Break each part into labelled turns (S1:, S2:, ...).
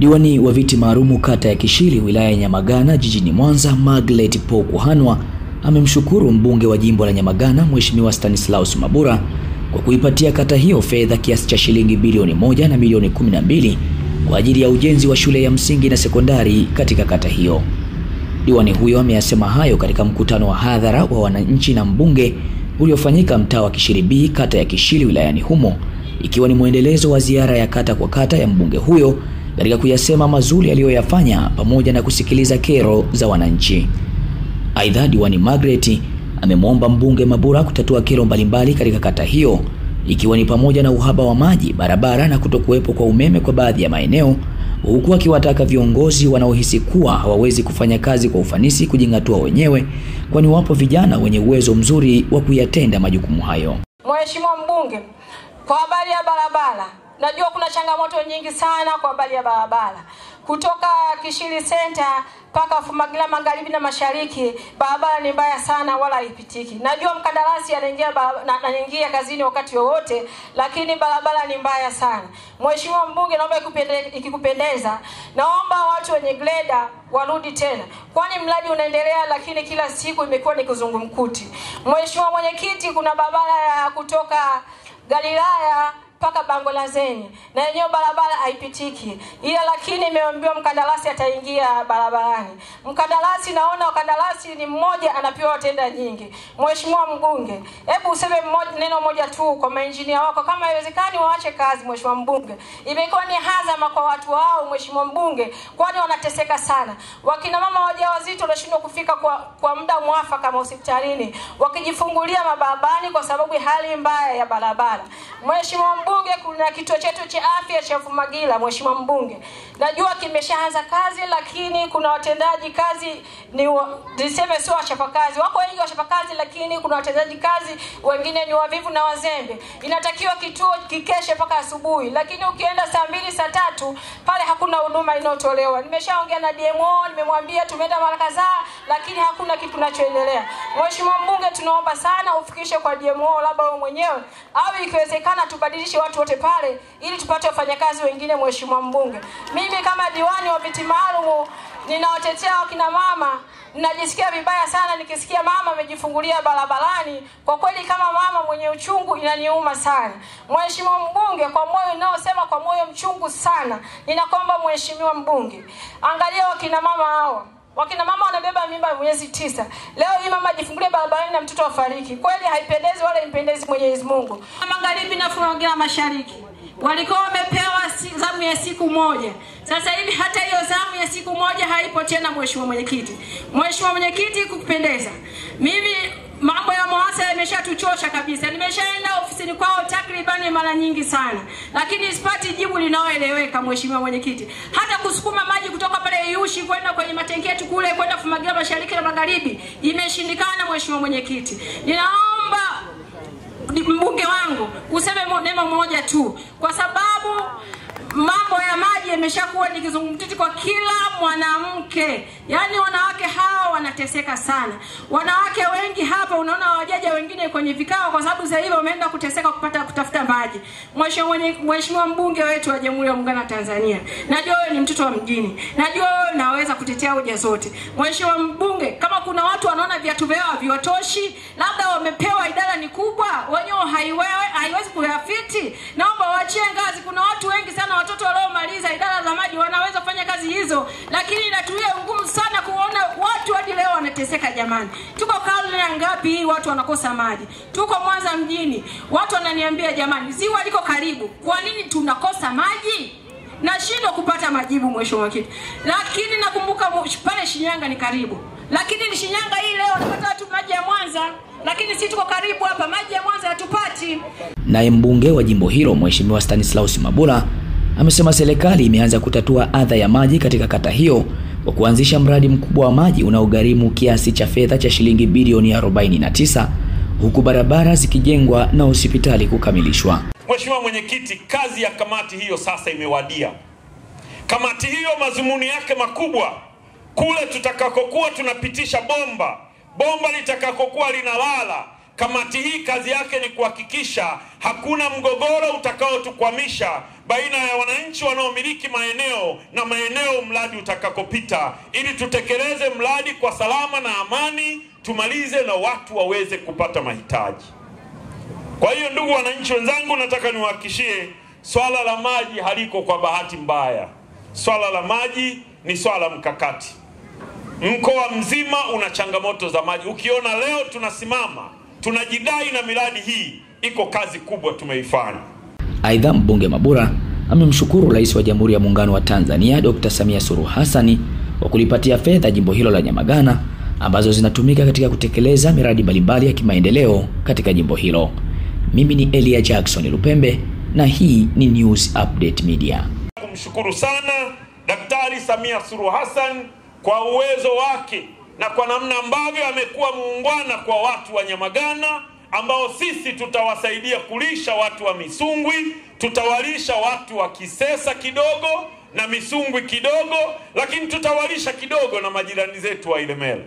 S1: Diwani wa viti maalumu kata ya Kishili wilaya ya Nyamagana jijini Mwanza, Margaret Paul Kuhanwa amemshukuru mbunge wa jimbo la Nyamagana Mheshimiwa Stanislaus Mabura kwa kuipatia kata hiyo fedha kiasi cha shilingi bilioni moja na milioni kumi na mbili kwa ajili ya ujenzi wa shule ya msingi na sekondari katika kata hiyo. Diwani huyo ameyasema hayo katika mkutano wa hadhara wa wananchi na mbunge uliofanyika mtaa wa Kishili B kata ya Kishili wilayani humo, ikiwa ni mwendelezo wa ziara ya kata kwa kata ya mbunge huyo katika kuyasema mazuri aliyoyafanya pamoja na kusikiliza kero za wananchi. Aidha, diwani Margaret amemwomba mbunge Mabura kutatua kero mbalimbali katika kata hiyo ikiwa ni pamoja na uhaba wa maji, barabara na kutokuwepo kwa umeme kwa baadhi ya maeneo, huku akiwataka viongozi wanaohisi kuwa hawawezi kufanya kazi kwa ufanisi kujing'atua wenyewe, kwani wapo vijana wenye uwezo mzuri wa kuyatenda majukumu hayo.
S2: Mheshimiwa mbunge, kwa habari ya barabara, najua kuna changamoto nyingi sana kwa habari ya barabara kutoka Kishili Center mpaka Fumagila magharibi na mashariki, barabara ni mbaya sana, wala haipitiki. Najua mkandarasi anaingia anaingia kazini wakati wowote, lakini barabara ni mbaya sana. Mheshimiwa mbunge, naomba ikikupendeza, naomba watu wenye greda warudi tena, kwani mradi unaendelea, lakini kila siku imekuwa ni kizungumkuti. Mheshimiwa mwenyekiti, kuna barabara ya kutoka Galilaya mpaka bango la Zeni na yenyewe barabara haipitiki, ila lakini imeambiwa mkandarasi ataingia barabarani. Mkandarasi, naona mkandarasi ni mmoja anapewa watenda nyingi. Mheshimiwa mbunge, hebu useme mmoja, neno moja tu kwa mainjinia wako, kama haiwezekani waache kazi. Mheshimiwa mbunge, imekuwa ni hazama kwa watu wao, Mheshimiwa mbunge, kwani wanateseka sana. Wakina mama wajawazito wanashindwa kufika kwa, kwa muda mwafaka hospitalini wakijifungulia mabarabarani kwa sababu ya hali mbaya ya barabara. Mheshimiwa mbunge, kuna kituo chetu cha afya cha Fumagila. Mheshimiwa mbunge, najua kimeshaanza kazi, lakini kuna watendaji kazi ni niseme sio wachapakazi, wako wengi wachapakazi, lakini kuna watendaji kazi wengine ni wavivu na wazembe. Inatakiwa kituo kikeshe mpaka asubuhi, lakini ukienda saa mbili saa tatu pale hakuna huduma inayotolewa. Nimeshaongea na DMO, nimemwambia tumeenda mara kadhaa, lakini hakuna kitu kinachoendelea. Mheshimiwa mbunge, tunaomba sana ufikishe kwa DMO, labda wewe mwenyewe au ikiwezekana tubadilishe watu wote pale ili tupate wafanyakazi wengine. Mheshimiwa mbunge, mimi kama diwani wa viti maalum ninawatetea wakina mama. Ninajisikia vibaya sana nikisikia mama amejifungulia barabarani. Kwa kweli, kama mama mwenye uchungu, inaniuma sana. Mheshimiwa mbunge, kwa moyo ninaosema kwa moyo mchungu sana, ninakwamba Mheshimiwa mbunge, angalia wakina mama hawa wakina mama wanabeba mimba miezi tisa. Leo hii mama ajifungulie barabarani na mtoto afariki. Kweli haipendezi wala impendezi Mwenyezi Mungu. Magharibi na Fumagila mashariki walikuwa wamepewa zamu ya siku moja. Sasa hivi hata hiyo zamu ya siku moja haipo tena. Mheshimiwa mwenyekiti, Mheshimiwa mwenyekiti, kukupendeza mimi mambo ya MUWASA yameshatuchosha kabisa. Nimeshaenda ofisini kwao takribani mara nyingi sana, lakini sipati jibu linaloeleweka. Mheshimiwa mwenyekiti, hata kusukuma maji kutoka pale Iyushi kwenda kwenye matenki yetu kule kwenda Fumagila mashariki na magharibi imeshindikana. Mheshimiwa mwenyekiti, ninaomba mbunge wangu useme neno moja tu, kwa sababu mambo ya maji yameshakuwa ni kizungumkuti kwa kila mwanamke. Yaani wanawake hawa wanateseka sana. Wanawake wengi hapa unaona wajaja wengine kwenye vikao kwa sababu sasa hivi wameenda kuteseka kupata kutafuta maji. Mheshimiwa mbunge wetu wa Jamhuri ya Muungano wa Tanzania, najua wewe ni mtoto wa mjini, najua wewe unaweza kutetea hoja zote. Mheshimiwa mbunge, kama kuna watu wanaona viatu vyao haviwatoshi, labda wamepewa idara ni kubwa, wenyewe haiwewe haiwezi kuyafiti, naomba waachie ngazi. Kuna watu wengi sana watoto waliomaliza idara za maji wanaweza kufanya kazi hizo, lakini inatuia ngumu sana kuona watu hadi leo wanateseka. Jamani, tuko karne ya ngapi hii watu wanakosa maji? Tuko Mwanza mjini, watu wananiambia jamani, ziwa liko karibu, kwa nini tunakosa maji? Nashindwa kupata majibu, mheshimiwa mwenyekiti. Lakini nakumbuka pale Shinyanga ni karibu, lakini Shinyanga hii leo napata watu maji ya Mwanza, lakini si tuko karibu hapa, maji ya Mwanza hatupati.
S1: Naye mbunge wa jimbo hilo Mheshimiwa Stanislaus Mabula amesema serikali imeanza kutatua adha ya maji katika kata hiyo kwa kuanzisha mradi mkubwa wa maji unaogharimu kiasi cha fedha cha shilingi bilioni 49 huku barabara zikijengwa na hospitali kukamilishwa.
S3: Mheshimiwa Mwenyekiti, kazi ya kamati hiyo sasa imewadia. Kamati hiyo madhumuni yake makubwa, kule tutakakokuwa tunapitisha bomba, bomba litakakokuwa linalala Kamati hii kazi yake ni kuhakikisha hakuna mgogoro utakaotukwamisha baina ya wananchi wanaomiliki maeneo na maeneo mradi utakakopita, ili tutekeleze mradi kwa salama na amani, tumalize na watu waweze kupata mahitaji. Kwa hiyo, ndugu wananchi wenzangu, nataka niwahakikishie swala la maji haliko kwa bahati mbaya. Swala la maji ni swala mkakati. Mkoa mzima una changamoto za maji. Ukiona leo tunasimama tunajidai na miradi hii, iko kazi kubwa tumeifanya.
S1: Aidha, mbunge Mabura amemshukuru Rais wa Jamhuri ya Muungano wa Tanzania Dr. Samia Suluhu Hassani kwa kulipatia fedha jimbo hilo la Nyamagana ambazo zinatumika katika kutekeleza miradi mbalimbali ya kimaendeleo katika jimbo hilo. Mimi ni Elia Jackson Lupembe na hii ni News Update Media.
S3: Kumshukuru sana Daktari Samia Suluhu Hassan kwa uwezo wake na kwa namna ambavyo amekuwa muungwana kwa watu wa Nyamagana ambao sisi tutawasaidia kulisha watu wa Misungwi, tutawalisha watu wa Kisesa kidogo na Misungwi kidogo, lakini tutawalisha kidogo na majirani zetu wa Ilemela.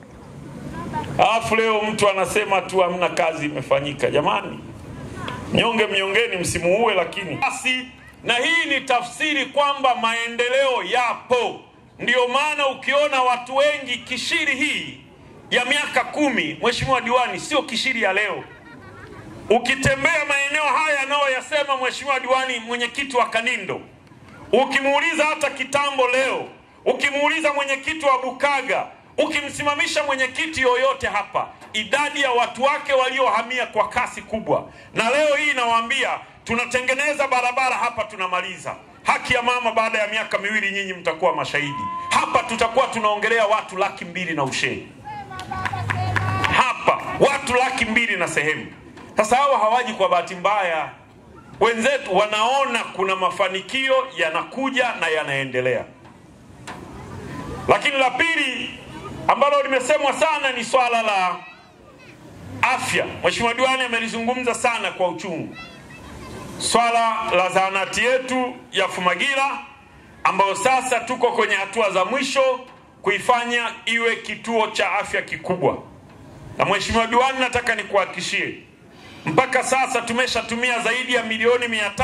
S3: Alafu leo mtu anasema tu hamna kazi imefanyika. Jamani, mnyonge mnyongeni, msimuue. Lakini basi, na hii ni tafsiri kwamba maendeleo yapo. Ndiyo maana ukiona watu wengi Kishiri hii ya miaka kumi, Mheshimiwa Diwani, sio Kishiri ya leo. Ukitembea maeneo haya anayoyasema Mheshimiwa Diwani, mwenyekiti wa Kanindo, ukimuuliza hata kitambo leo, ukimuuliza mwenyekiti wa Bukaga, ukimsimamisha mwenyekiti yoyote hapa, idadi ya watu wake waliohamia kwa kasi kubwa. Na leo hii nawaambia, tunatengeneza barabara hapa, tunamaliza haki ya mama. Baada ya miaka miwili, nyinyi mtakuwa mashahidi hapa, tutakuwa tunaongelea watu laki mbili na ushei hapa, watu laki mbili na sehemu. Sasa hawa hawaji kwa bahati mbaya, wenzetu wanaona kuna mafanikio yanakuja na yanaendelea. Lakini la pili ambalo limesemwa sana ni swala la afya. Mheshimiwa Diwani amelizungumza sana kwa uchungu, swala la zahanati yetu ya Fumagira ambayo sasa tuko kwenye hatua za mwisho kuifanya iwe kituo cha afya kikubwa. Na Mheshimiwa Diwani, nataka nikuhakikishie mpaka sasa tumeshatumia zaidi ya milioni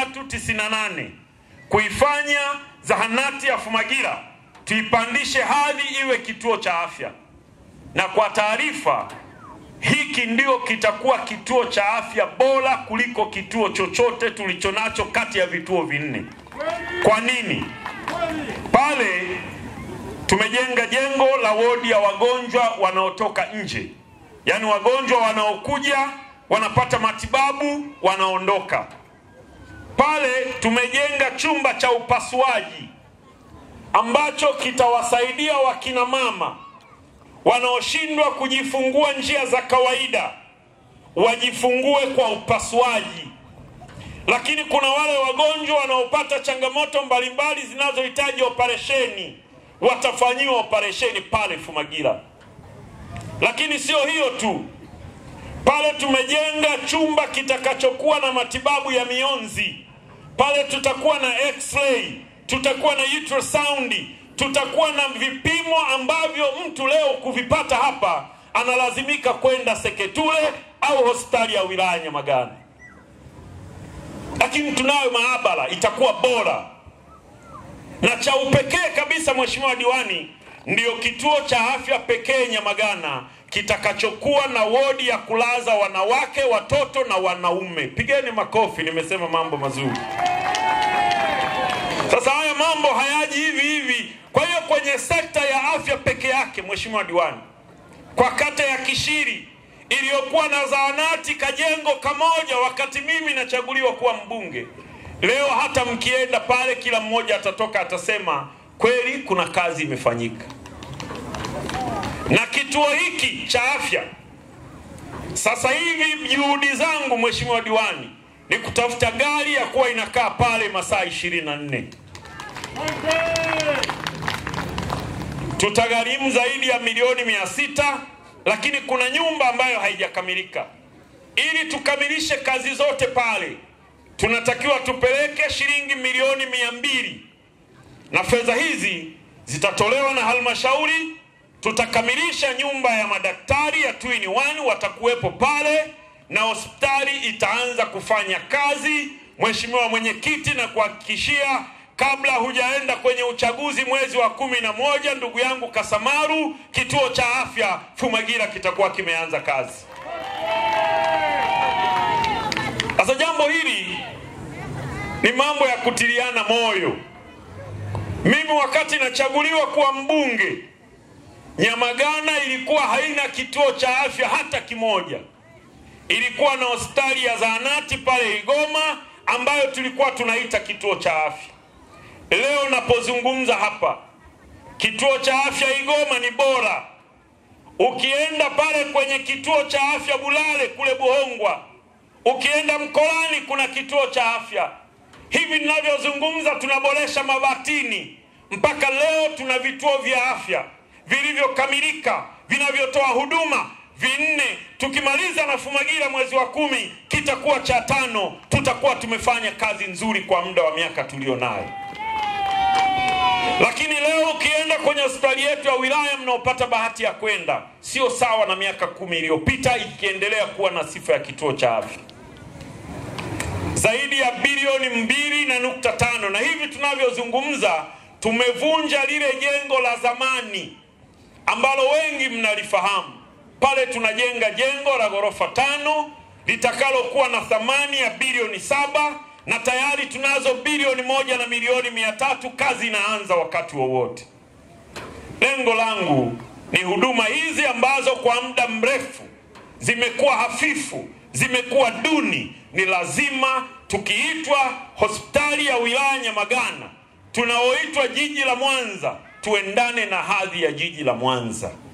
S3: 398 kuifanya zahanati ya Fumagira tuipandishe hadhi iwe kituo cha afya, na kwa taarifa, hiki ndio kitakuwa kituo cha afya bora kuliko kituo chochote tulichonacho kati ya vituo vinne. Kwa nini? Pale tumejenga jengo la wodi ya wagonjwa wanaotoka nje, yaani wagonjwa wanaokuja wanapata matibabu wanaondoka. Pale tumejenga chumba cha upasuaji ambacho kitawasaidia wakina mama wanaoshindwa kujifungua njia za kawaida wajifungue kwa upasuaji. Lakini kuna wale wagonjwa wanaopata changamoto mbalimbali zinazohitaji operesheni, watafanyiwa operesheni pale Fumagira. Lakini sio hiyo tu, pale tumejenga chumba kitakachokuwa na matibabu ya mionzi. Pale tutakuwa na x-ray tutakuwa na ultrasound, tutakuwa na vipimo ambavyo mtu leo kuvipata hapa analazimika kwenda Seketule au hospitali ya wilaya Nyamagana, lakini tunayo maabara itakuwa bora na cha upekee kabisa. Mheshimiwa Diwani, ndiyo kituo cha afya pekee Nyamagana kitakachokuwa na wodi ya kulaza wanawake, watoto na wanaume. Pigeni makofi, nimesema mambo mazuri. Sasa haya mambo hayaji hivi hivi. Kwa hiyo kwenye sekta ya afya peke yake, Mheshimiwa Diwani, kwa kata ya Kishiri iliyokuwa na zahanati kajengo kamoja wakati mimi nachaguliwa kuwa mbunge, leo hata mkienda pale, kila mmoja atatoka atasema kweli kuna kazi imefanyika. Na kituo hiki cha afya sasa hivi, juhudi zangu Mheshimiwa Diwani ni kutafuta gari ya kuwa inakaa pale masaa ishirini na nne. Tutagharimu zaidi ya milioni mia sita, lakini kuna nyumba ambayo haijakamilika. Ili tukamilishe kazi zote pale, tunatakiwa tupeleke shilingi milioni mia mbili, na fedha hizi zitatolewa na halmashauri. Tutakamilisha nyumba ya madaktari ya two in one, watakuwepo pale na hospitali itaanza kufanya kazi. Mheshimiwa Mwenyekiti, na kuhakikishia kabla hujaenda kwenye uchaguzi mwezi wa kumi na moja, ndugu yangu Kasamaru, kituo cha afya Fumagira kitakuwa kimeanza kazi. Sasa jambo hili ni mambo ya kutiliana moyo. Mimi wakati nachaguliwa kuwa mbunge, Nyamagana ilikuwa haina kituo cha afya hata kimoja. Ilikuwa na hospitali ya zahanati pale Igoma ambayo tulikuwa tunaita kituo cha afya. Leo napozungumza hapa, kituo cha afya Igoma ni bora. Ukienda pale kwenye kituo cha afya Bulale kule Buhongwa, ukienda Mkolani kuna kituo cha afya. Hivi ninavyozungumza, tunaboresha Mabatini, mpaka leo tuna vituo vya afya vilivyokamilika vinavyotoa huduma vinne. Tukimaliza na Fumagira mwezi wa kumi kitakuwa cha tano. Tutakuwa tumefanya kazi nzuri kwa muda wa miaka tulionayo. Lakini leo ukienda kwenye hospitali yetu ya wilaya mnaopata bahati ya kwenda, sio sawa na miaka kumi iliyopita, ikiendelea kuwa na sifa ya kituo cha afya zaidi ya bilioni mbili na nukta tano na hivi tunavyozungumza tumevunja lile jengo la zamani ambalo wengi mnalifahamu. Pale tunajenga jengo la ghorofa tano litakalokuwa na thamani ya bilioni saba na tayari tunazo bilioni moja na milioni mia tatu. Kazi inaanza wakati wowote. Lengo langu ni huduma hizi ambazo kwa muda mrefu zimekuwa hafifu, zimekuwa duni, ni lazima tukiitwa hospitali ya wilaya Nyamagana tunaoitwa jiji la Mwanza tuendane na hadhi ya jiji la Mwanza.